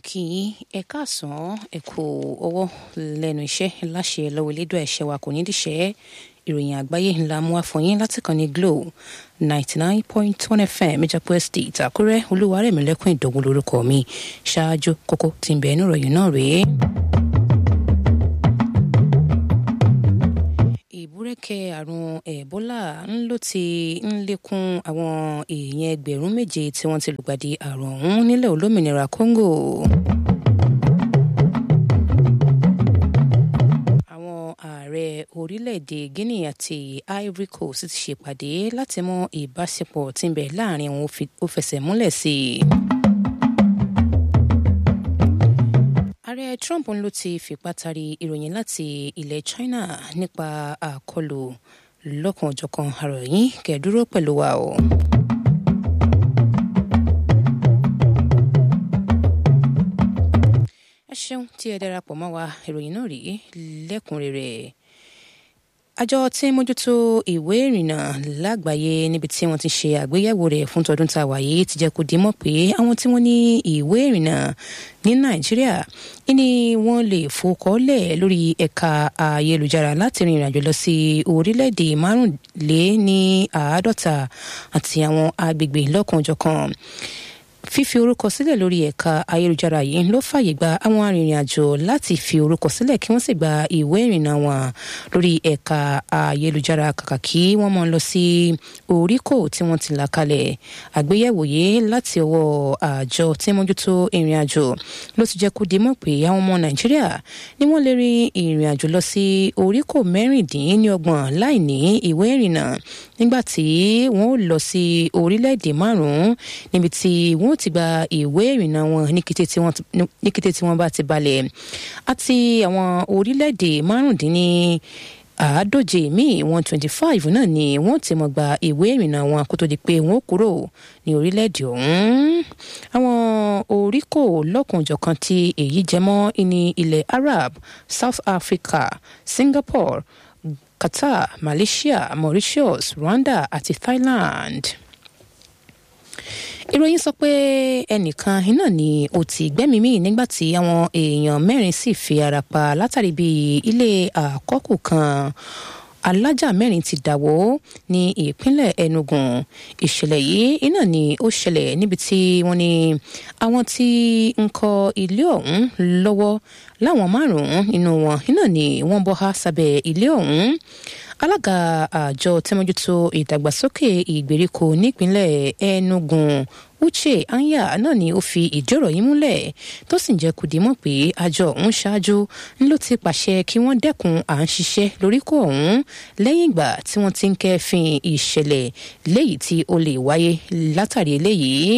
kí ẹ káàsán ẹ kú ọwọ́ lẹ́nu iṣẹ́ láṣẹ lọ́wọ́ elédùn ẹ̀ṣẹ̀ wa kò ní díṣẹ́ ìròyìn àgbáyé ńlá mú àfọyín láti kàn ní glo ninety nine point one fm ìjàpọ̀ estate àkúrẹ́ olúwarẹ̀mílẹ́kùn ìdògún lórúkọ mi ṣáájú kókó tí ń bẹ nínú ìròyìn náà rèé. ìbúrẹ́kẹ́ àrùn ẹ̀bólà ń ló ti ń lékún àwọn èèyàn ẹgbẹ̀rún méje tí wọ́n ti lùgbàdì àrùn ọ̀hún nílẹ̀ olómìnira congo. àwọn ààrẹ orílẹ̀-èdè guinea àti ivory coast ti ṣèpàdé láti mọ ìbáṣepọ̀ tí ń bẹ láàrin wọn ó fẹsẹ̀ múlẹ̀ sí i. ààrẹ trump ló ti fipá tari ìròyìn láti ilẹ̀ china nípa àkọlù lọ́kànjọ̀kan àròyìn kẹ̀dúró pẹ̀lú wa o. ẹ ṣeun tí ẹ darapọ̀ mọ́ wa ìròyìn náà rí lẹ́kùnrẹ́rẹ́ àjọ tí ń mójútó ìwé ìrìnnà lágbàáyé níbi tí wọ́n ti ṣe àgbéyẹ̀wò rẹ̀ fún tọdún tá a wà yìí ti jẹ́ kó dimọ̀ pé àwọn tí wọ́n ní ìwé ìrìnnà ní nàìjíríà ní wọ́n lè fòkọ́lẹ̀ lórí ẹ̀ka ayélujára láti rin ìrìnàjò lọ sí orílẹ̀-èdè márùnléní àádọ́ta àti àwọn agbègbè lọ́kànjọ̀kan fífi orúkọ sílẹ̀ lórí ẹ̀ka ayélujára yìí ló fàyè gba àwọn arìnrìn-àjò láti fi orúkọ sílẹ̀ kí wọ́n sì gba ìwé ìrìnnà wọn lórí ẹ̀ka ayélujára kàkà kí wọ́n máa lọ sí oríkò tí wọ́n ti là kalẹ̀ àgbéyẹ̀wò yìí láti ọwọ́ àjọ tí mójútó ìrìn-àjò ló ti jẹ́ kó di mọ̀ pé àwọn ọmọ nàìjíríà ni wọ́n lè rin ìrìn-àjò lọ sí oríkò mẹ́rìndínlọ́gbọ̀n láì ní ìwé ìrìnnà nígbà tí wọ́n lọ sí orílẹ̀-èdè márùn-ún níbi tí wọ́n ti gba ìwé ìrìnnà wọn ní kété tí wọ́n bá ti balẹ̀ àti àwọn orílẹ̀-èdè márùndínní àádóje míì one twenty five náà ni wọ́n ti mọ̀ gba ìwé ìrìnnà wọn kó tó di pé wọ́n kúrò ní orílẹ̀-èdè ọ̀hún àwọn oríkò lọ́kùnjọ̀kan tí èyí jẹmọ́ ní ilẹ̀ arab south africa singapore qatar malaysia mauritius rwanda àti thailand ìròyìn sọ pé ẹnìkan iná ni ó ti gbẹ́mìí mì nígbà tí àwọn èèyàn mẹ́rin sì fi ara pa látàrí bí ilé àkọ́kù kan alájà mẹ́rin ti dàwó ní ìpínlẹ̀ enugu ìṣẹ̀lẹ̀ yìí iná ni ó ṣẹlẹ̀ níbi tí wọ́n ní àwọn tí ń kọ́ ilé ọ̀hún lọ́wọ́ láwọn márùn-ún nínú wọn iná ni wọ́n bọ́ há sábẹ́ ilé ọ̀hún alága àjọ tẹmójútó ìdàgbàsókè ìgbèríko nípínlẹ̀ enugu uche anya náà ni ó fi ìjọ́rọ̀ yìí múlẹ̀ tó sì ń jẹ́ kùdí mọ̀ pé àjọ ọ̀hún ṣáájú ló ti pàṣẹ kí wọ́n dẹ́kun à ń ṣiṣẹ́ lóríkò ọ̀hún lẹ́yìn ìgbà tí wọ́n ti ń kẹ́fìn ìṣẹ̀lẹ̀ léyìí tí ó lè wáyé látàrí eléyìí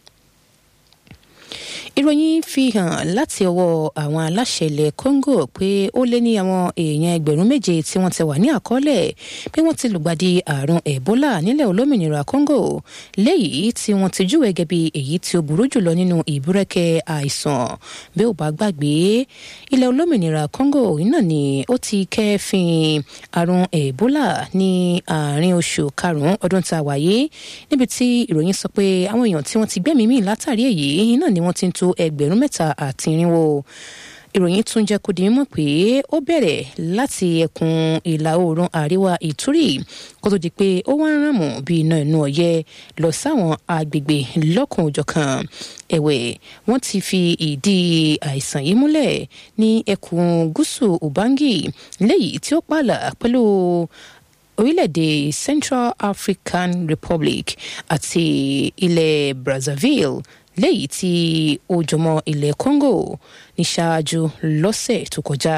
ìròyìn fi hàn láti ọwọ́ àwọn aláṣẹ ilẹ̀ congo pé ó lé ní àwọn èèyàn ẹgbẹ̀rún méje tí wọ́n ti wà ní àkọọ́lẹ̀ pé wọ́n ti lùgbàdì àrùn ebola nílẹ̀ olómìnira congo léyìí tí wọ́n ti júwèé gẹ́gẹ́ bí èyí tí ó burú jùlọ nínú ìbúrẹ́kẹ́ àìsàn bí ó bá gbàgbé ilẹ̀ olómìnira congo náà ni ó ti kẹ́fìn àrùn ebola ní àárín oṣù karùn-ún ọdún tá a wáyé níbi tí ìròyìn sọ pé àwọn èèyàn tí wọ́n ti gbẹ́mìí mì látàrí èyí náà ni wọ́n ti ń tó ẹgbẹ̀rún mẹ́ta àti irinwó ìròyìn tún jẹ́ kó di mímọ̀ pé ó bẹ̀rẹ̀ láti ẹkùn ìlà oòrùn àríwá ìtúrì kó tó di pé ó wá ń ràmù bí iná inú ọ̀yẹ́ lọ sáwọn agbègbè lọ́kùn òjọ̀kan ẹ̀wẹ̀ wọ́n ti fi ìdí àìsàn yìí múlẹ̀ ní ẹkùn gúúsù ubangi léyìí tí ó pààlà pẹ̀lú orílẹ̀-èdè central african republic àti ilẹ̀ brazzaville léyìí tí ó jọmọ ilẹ̀ congo ní ṣáájú lọ́sẹ̀ tó kọjá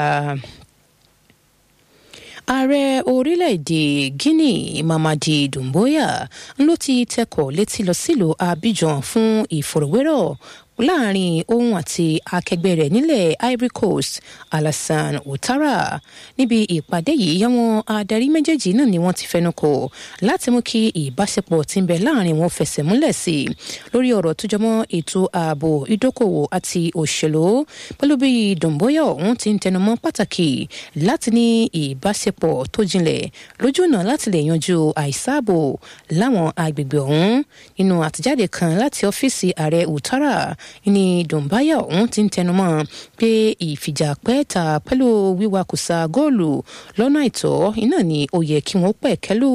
ààrẹ orílẹ̀-èdè guinea mamadi doumbouya ló ti tẹkọ̀ létí lọ sílùú abidjan fún ìfọ̀rọ̀wérọ̀ láàrin òun àti akẹgbẹ́ rẹ̀ nílẹ̀ ivory coast alassane ouattara níbi ìpàdé yìí àwọn adarí méjèèjì náà ni wọ́n ti fẹnu kò láti mú kí ìbáṣepọ̀ tí ń bẹ láàrin wọn fẹsẹ̀ múlẹ̀ sí i lórí ọ̀rọ̀ tó jọmọ́ ètò ààbò ìdókòwò àti òṣèlú pẹ̀lú bí dòǹbóyà ọ̀hún ti ń tẹnumọ́ pàtàkì láti ní ìbáṣepọ̀ tó jinlẹ̀ lójú ọ̀nà láti lè yanjú àìsáàbò láwọn agbègbè ọ̀hún nínú àtijáde kan láti ọ́fíìsì ààrẹ ouattara ní dùnbáyà ọ̀hún ti ń tẹnumọ́ pé ìfìjà pẹ́ẹ́ta pẹ̀lú wíwakùsà góòlù lọ́nà àìtọ́ iná ni ó yẹ kí wọ́n pẹ̀kẹ́lù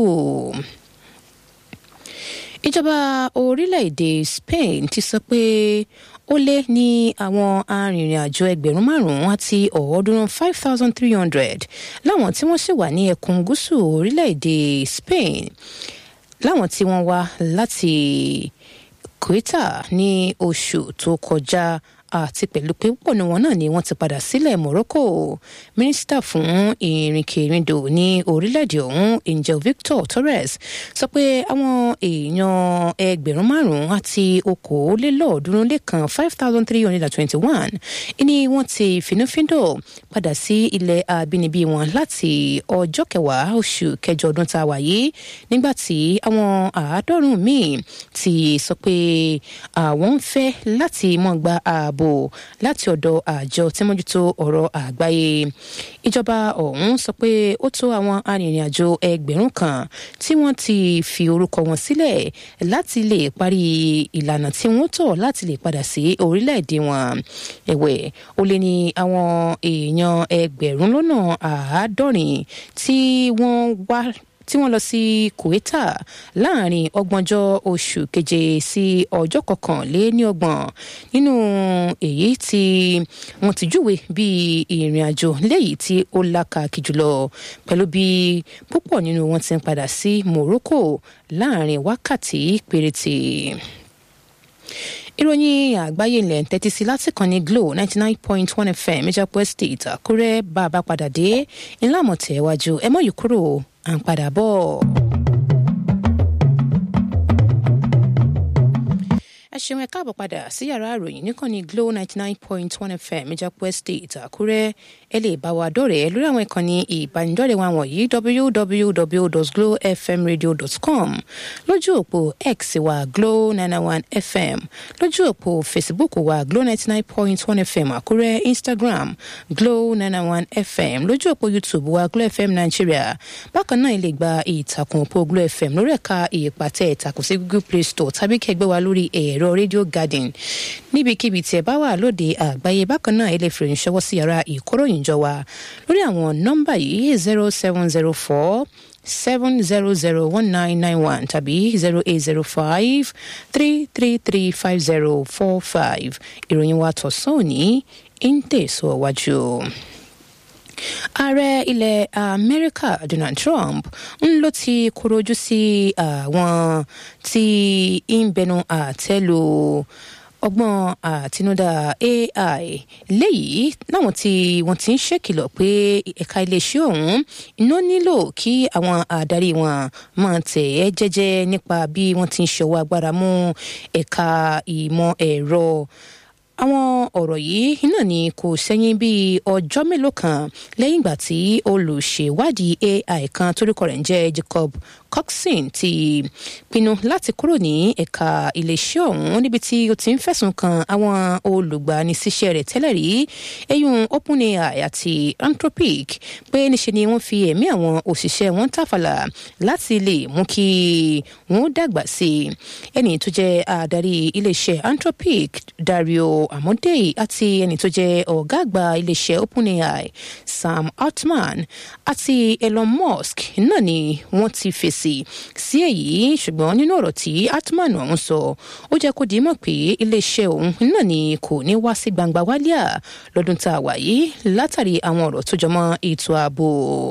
ìjọba orílẹ̀-èdè Spain ti sọ pé ó lé ní àwọn arìnrìn-àjò ẹgbẹ̀rún márùn-ún àti ọ̀ọ́dúnrún five thousand three hundred láwọn tí wọ́n sì wà ní ẹkùn gúúsù orílẹ̀-èdè Spain láwọn tí wọ́n wá láti Ceuta ní oṣù tó kọjá àti pẹ̀lú pé púpọ̀ ní wọn náà ni wọ́n ti padà sílẹ̀ Morocco mínísítà fún ìrìnkèrindò ní orílẹ̀-èdè ọ̀hún Angel Victor Torres sọ pé àwọn èèyàn ẹgbẹ̀rún márùn-ún àti okòólélọ́ọ̀ọ́dúnrún lé kan five thousand three hundred and twenty-one ni wọ́n ti finúfíndọ̀ padà sí ilẹ̀ abínibí wọn láti ọjọ́ kẹwàá oṣù kẹjọ ọdún tá a wà yìí nígbà tí àwọn àádọ́rùn-ún míì ti sọ pé àwọn ń fẹ́ láti mọ́ gba ààbò ààbò láti ọ̀dọ̀ àjọ tí mójútó ọ̀rọ̀ àgbáyé ìjọba ọ̀hún sọ pé ó tó àwọn arìnrìn-àjò ẹgbẹ̀rún kan tí wọ́n ti fi orúkọ wọn sílẹ̀ láti lè parí ìlànà tí wọ́n tọ̀ láti lè padà sí orílẹ̀-èdè wọn ẹ̀wẹ̀ ó lé ní àwọn èèyàn ẹgbẹ̀rún lọ́nà àádọ́rin tí wọ́n wá tí wọ́n lọ sí Kuwaita láàrin ọgbọ̀njọ́ oṣù keje sí ọjọ́ kọkànléníọgbọ̀n nínú èyí tí wọ́n ti júwe bí ìrìn àjò léyìí tí ó lákàkì jùlọ pẹ̀lú bí púpọ̀ nínú wọn ti ń padà sí Morocco láàrin wákàtí péréte ìròyìn àgbáyé ilẹ̀ ń tẹ́tí sí láti kàn ní Glo ninety nine point one FM Ìjàpọ̀ Estate Àkúrẹ́ bá a bá padà dé ńlá àmọ̀tẹ́ iwájú ẹ mọ̀ yìí kúrò à ń padà bọ̀. ẹ ṣeun ẹ káàbọ̀ padà sí yàrá ìròyìn níkànnì Glo ninety nine point one FM Ìjàpọ̀ Estate Àkúrẹ́ ẹ lè bá wa dọ̀rẹ́ lórí àwọn ìkànnì ìbánidọ́rẹ̀ẹ́ wa wọ̀nyí www.glowfmradio.com lójú òpó X wa Glo nine one FM lójú òpó Facebook wa Glo ninety nine point one FM Àkúrẹ́ Instagram Glo nine one FM lójú òpó YouTube wa Glo FM Nigeria bákan náà ẹ lè gba ìtàkùn òpó Glo FM lórí ẹ̀ka ìpàtẹ ìtàkùn sí Google Play Store tàbí kẹgbẹ́ wa lórí ẹ̀rọ Radio Garden níbikíbi tí ẹ bá wà lóde àgbáyé bákan náà ẹ lè fi ìrìn ṣọwọ́ sí yàrá ìkóròyìn jọ wa lórí àwọn nọ́mbà yìí zero seven zero four seven zero zero one nine nine one tàbí zero eight zero five three three three five zero four five ìròyìn wa tọ̀sán òní ń tẹ̀síwájú. Ààrẹ ilẹ̀ Amẹ́ríkà Donald Trump ń ló ti korojú sí àwọn tí ń bẹnu àtẹ́lu ọgbọ́n àtinúdá AI léyìí láwọn tí wọ́n ti ń ṣèkìlọ̀ pé ẹ̀ka iléeṣẹ́ ọ̀hún iná nílò kí àwọn adarí wọn máa tẹ̀ ẹ́ jẹ́jẹ́ nípa bí wọ́n ti ń ṣọwọ́ agbára mú ẹ̀ka ìmọ̀ ẹ̀rọ àwọn ọ̀rọ̀ yìí náà ni kò sẹ́yìn bíi ọjọ́ mélòó kan lẹ́yìn ìgbà tí olùṣèwádìí AI kan torúkọ rẹ̀ ń jẹ́ Jacob Coxon ti pinnu láti kúrò ní ẹ̀ka iléeṣẹ́ ọ̀hún níbi tí ó ti ń fẹ̀sùn kan àwọn olùgbanisíṣẹ́ rẹ̀ tẹ́lẹ̀ rí eyín OpenAI àti Anthropic pé níṣe ni wọ́n fi ẹ̀mí àwọn òṣìṣẹ́ wọn tàfàlà láti lè mú kí wọ́n dàgbà sí i ẹni tó jẹ́ adarí iléeṣẹ́ Anthropic Dario Amodei àti ẹni tó jẹ́ ọ̀gá àgbà iléeṣẹ́ OpenAI Sam Altman àti Elon Musk náà ni wọ́n ti fèsì sí èyí ṣùgbọ́n nínú ọ̀rọ̀ tí Altman ọ̀hún sọ ó jẹ́ kó di mọ̀ pé iléeṣẹ́ òun náà ni kò ní wá sí gbangba wálíà lọ́dún tá a wà yìí látàrí àwọn ọ̀rọ̀ tó jọmọ́ ètò ààbò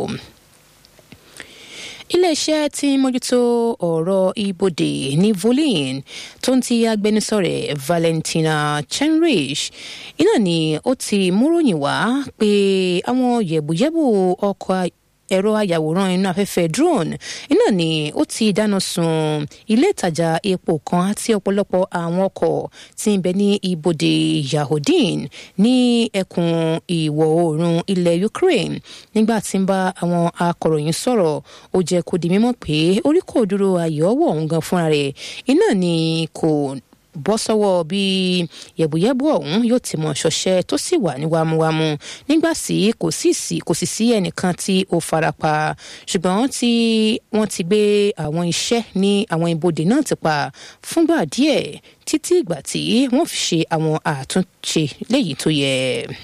iléeṣẹ́ tí ń mójútó ọ̀rọ̀ ibodè ní volin tó ń ti agbẹnusọ rẹ̀ Valentina Chenrich iná ni ó ti múròyìn wá pé àwọn yẹ̀bùyẹ̀bù ọkọ̀ ẹ̀rọ ayàwòrán inú afẹ́fẹ́ drone iná ni ó ti dáná sun ilé ìtajà epo kan àti ọ̀pọ̀lọpọ̀ àwọn ọkọ̀ tí ń bẹ ní ibodè Yahodin ní ẹkùn ìwọ̀ oòrùn ilẹ̀ Ukraine nígbà tí ń bá àwọn akọ̀ròyìn sọ̀rọ̀ ó jẹ́ kó di mímọ̀ pé orí kò dúró ayọ̀ ọwọ́ òun gan fúnra rẹ̀ iná ni kò bọ́ sọ́wọ́ bí yẹ̀bùyẹ̀bù ọ̀hún yóò ti mọ̀ ṣọṣẹ́ tó sì wà ní wámúwámú nígbà tí kò sì sí kò sì sí ẹnìkan tí ó farapa ṣùgbọ́n tí wọ́n ti gbé àwọn iṣẹ́ ní àwọn ibodè náà ti pa fúngbà díẹ̀ títí ìgbà tí wọ́n fi ṣe àwọn àtúnṣe léyìí tó yẹ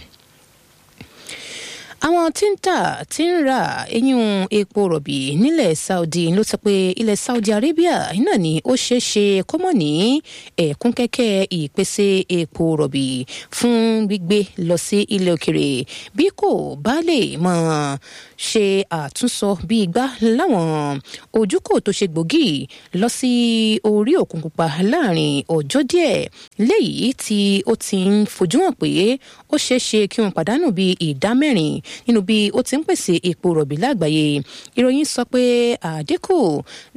àwọn tí ń tà tí ń ra eyín epo rọ̀bì nílẹ̀ saudi ló sọ pé ilẹ̀ saudi arabia náà ni ó ṣeé ṣe kó mọ̀ ní ẹ̀kún kẹ́kẹ́ ìpèsè epo rọ̀bì fún gbígbé lọ sí ilẹ̀ òkèrè bí kò bá lè mọ̀ ṣe àtúnsọ bí igbá láwọn ojúkò tó ṣe gbòógì lọ sí orí òkun pupa láàrin ọjọ́ díẹ̀ léyìí tí ó ti ń fojú hàn pé ó ṣeé ṣe kí wọ́n pàdánù bí ìdá mẹ́rin nínú bí ó ti ń pèsè epo rọ̀bì lágbàáyé ìròyìn sọ pé àdínkù